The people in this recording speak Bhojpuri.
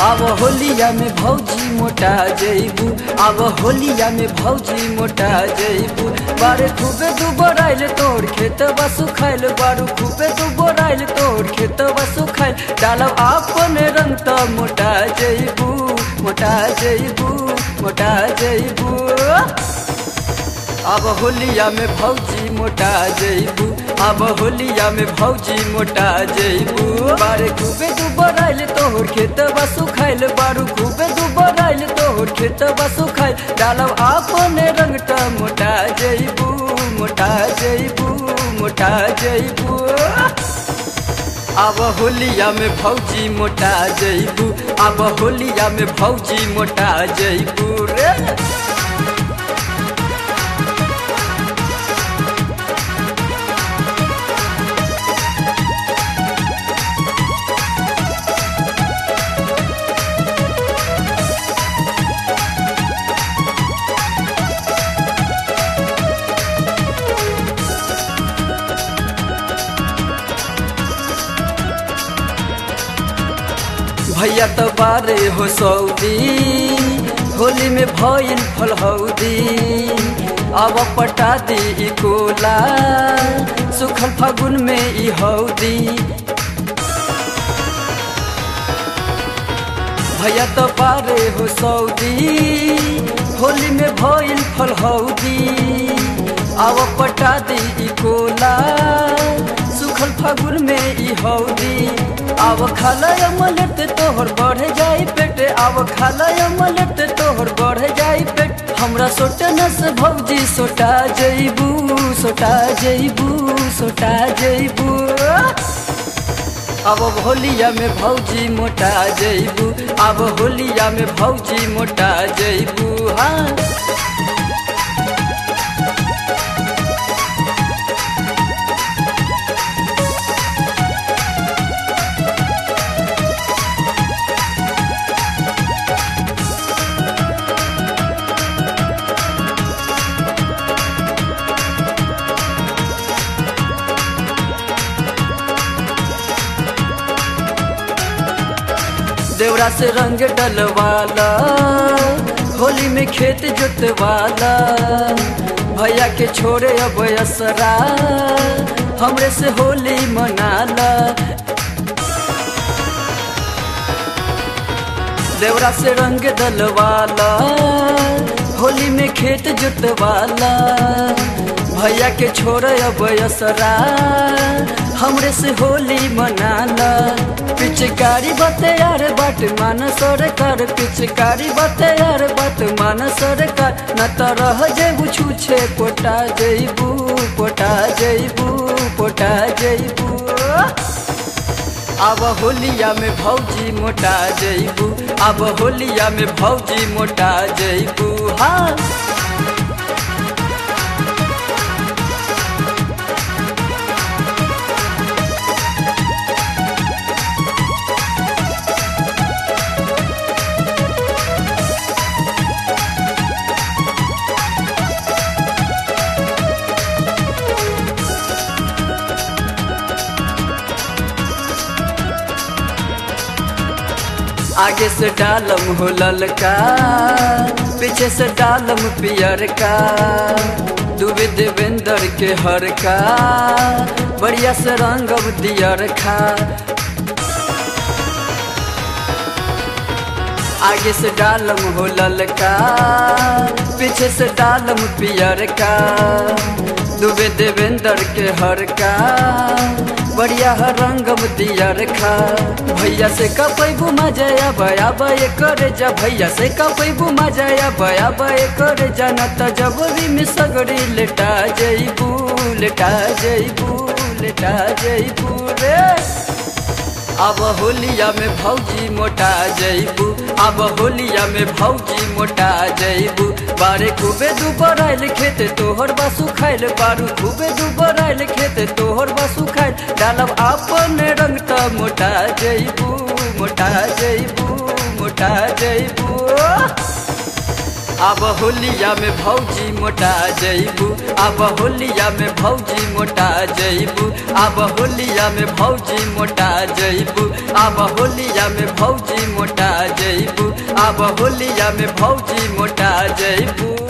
अब होलिया में भौजी मोटा जइबू अब होलिया में भौजी मोटा जइबू बारे खूबे दू बोराइल तोड़ खेत बसु खाइल बारू खूबे दू बोराइल तोड़ खेत बसु खाइल डालब आपन रंग त मोटा जइबू मोटा जइबू मोटा जइबू अब होलिया में भौजी मोटा जइबू अब होलिया में भौजी मोटा जइबू बारे खूबे दू बोराइल तोहर खेत बसु खाइल बारू खूबे दू बोराइल तोहर खेत बसु खाइल डालब आपन रंग त मोटा जइबू मोटा जइबू मोटा जइबू अब होलिया में भौजी मोटा जइबू अब होलिया में भौजी मोटा जइबू रे भैया तो बारे हो सऊदी होली में भइल फलहौदी अब पटा दी ई कोला सुखल फागुन में ई हौदी भैया तो बारे हो सऊदी होली में भइल फलहौदी अब पटा दी ई कोला सुखल फागुन में ई हौदी अब खाला अमलेट तोहर बढ़ जाई पेट अब खाला अमलेट तोहर बढ़ जाई पेट हमरा सोटन से भौजी सोटा जइबू सोटा जइबू सोटा जइबू अब होलिया में भौजी मोटा जइबू अब होलिया में भौजी मोटा जइबू हाँ देवरा से रंग डलवाला होली में खेत जोतवाला भैया के छोड़े अब असरा हमरे से होली मनाला देवरा से रंग डलवाला होली में खेत जोतवाला भैया के छोड़े अब असरा हमरे से होली मनाला पिचकारी बते यार बाट मान सरकार पिचकारी बते यार बाट मान सरकार न त रह जेबू छूछे पोटा जइबू पोटा जइबू पोटा जइबू अब होलिया में भौजी मोटा जइबू अब होलिया में भौजी मोटा जइबू हाँ आगे से डालम हो ललका पीछे से डालम पियर का दुबे देवेंद्र के हर का बढ़िया से रंगब दियर खा आगे से डालम हो ललका पीछे से डालम पियर का दुबे देवेंद्र के हर का बढ़िया रंगम दिया रखा भैया से कपैबू मजाया बया बय करे जा भैया से कपैबू मजाया बया बय करे जा न त जबरी में सगरी लेटा जइबू लेटा जइबू लेटा जइबू रे अब होलिया में भौजी मोटा जइबू अब होलिया में भौजी मोटा जइबू बारे खूबे दू बराइल खेते तोहर बसु खाइल बारू खूबे दू बराइल खेते तोहर बसु खाइल डालब आपन रंग त मोटा जइबू मोटा जइबू मोटा जइबू अब होलिया में भौजी मोटा जैबू अब होलिया में भौजी मोटा जैबू अब होलिया में भौजी मोटा जैबू अब होलिया में भौजी मोटा जैबू अब होलिया में भौजी मोटा जैबू